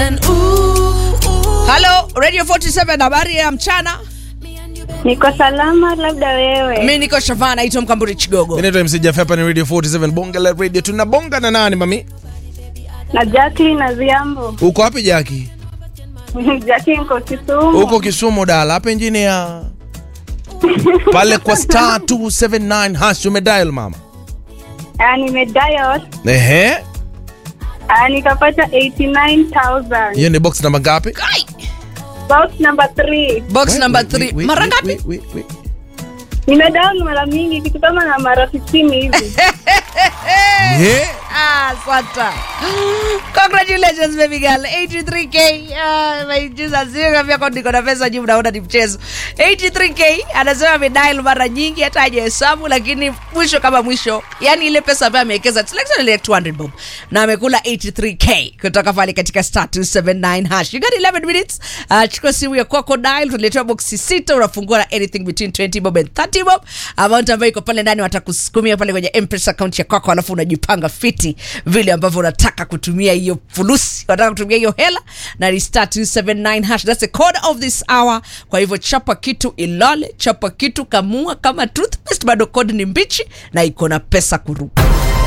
And ooh, ooh. halo radio 47 habari ya mchana Niko salama, labda wewe. mi niko shavana naitwa mkamburi chigogo Inaitwa MC Jeff hapa ni Radio 47 Bonga la Radio. Tunabonga na nani mami? Na Jacqueline na Ziambo. Uko wapi Jaki? Jacqueline niko Kisumu. Uko Kisumu dala hapa engineer. Pale kwa star 279 hash umedial mama. Ah, nimedial. Ehe. Ah, nikapata 89,000. Hiyo ni box namba ngapi? Box number 3. box Wait, number wait, 3 wait, wait, mara wait, ngapi wait, wait, wait. Nimedial mara mingi kitu kama na mara 15 hivi. Yeah. Ah, Swata. Congratulations baby girl. 83k. Uh, my Jesus, sio kama kwa niko na pesa juu naona ni mchezo. 83k anasema amedial mara nyingi hata hajahesabu lakini mwisho kama mwisho. Yaani ile pesa ambayo amewekeza it's like something like 200 bob. Na amekula 83k kutoka pale katika star 279 hash. You got 11 minutes. Uh, chukua simu ya kwako dial tunaletewa boxi sita unafungua na anything between 20 bob and 30 bob. Amount ambayo iko pale ndani watakusukumia pale kwenye M-Pesa account ya kwako alafu unajipanga fiti vile ambavyo unataka kutumia hiyo fulusi unataka kutumia hiyo hela na ni star 279 hash that's the code of this hour kwa hivyo chapa kitu ilale chapa kitu kamua kama toothpaste bado code ni mbichi na iko na pesa kuruka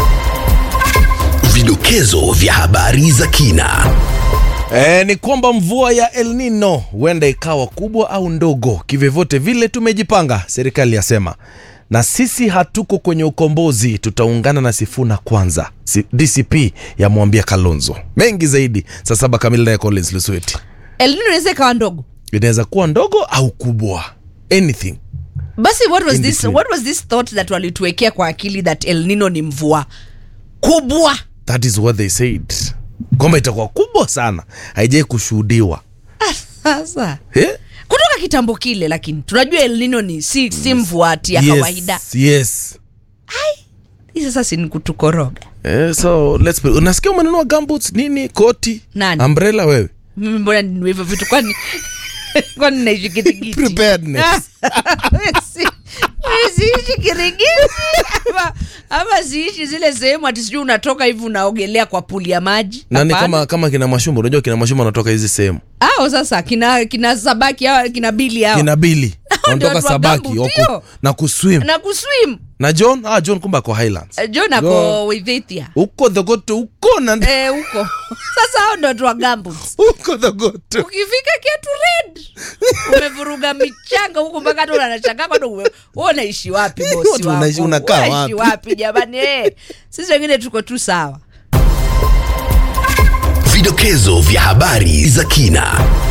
Vidokezo vya habari za kina. E, ni kwamba mvua ya El Nino huenda ikawa kubwa au ndogo, kivyovyote vile tumejipanga, serikali yasema, na sisi hatuko kwenye ukombozi, tutaungana na Sifuna kwanza. Si, DCP yamwambia Kalonzo mengi zaidi. Saa saba kamili naye Collins Lusweti. elnino inaweza ikawa ndogo Inaweza kuwa ndogo au kubwa, anything. basi what was In this between. what was this thought that walituwekea kwa akili that el nino ni mvua kubwa That is what they said, kwamba itakuwa kubwa sana, haijai kushuhudiwa sasa eh? kutoka kitambo kile lakini tunajua el nino ni si, si mvua ati ya yes, kawaida yes. hii sasa si ni kutukoroga Eh, so let's be, unasikia umenunua gumboots nini koti Nani? umbrella wewe mimi mbona ninunue hivyo vitu kwani kwani naishi kirigiti preparedness Si- mimi siishi kirigiti ama, ama siishi zile sehemu ati sijui unatoka hivi unaogelea kwa puli ya maji nani Hapana. kama kama kina mashumba unajua kina mashumba wanatoka hizi sehemu ao sasa kina kina sabaki hao kina bili hao kina bili wanatoka watu wa sabaki gumboot, wako- ndio. na kuswim na kuswim na john ah, john kumbe ako highlands Eh, john ako Go. withethia huko dhogoto huko na Eh, huko sasa hao ndo watu wa gumboots huko dhogoto ukifika kiatu red umevuruga michanga huku mpaka hata unanachanga bado ume- wewe unaishi wapi bosi Watu unaishi- wako? unakaa Unaishi wapi? wapi jamani eh sisi wengine tuko tu sawa Vidokezo vya habari za kina.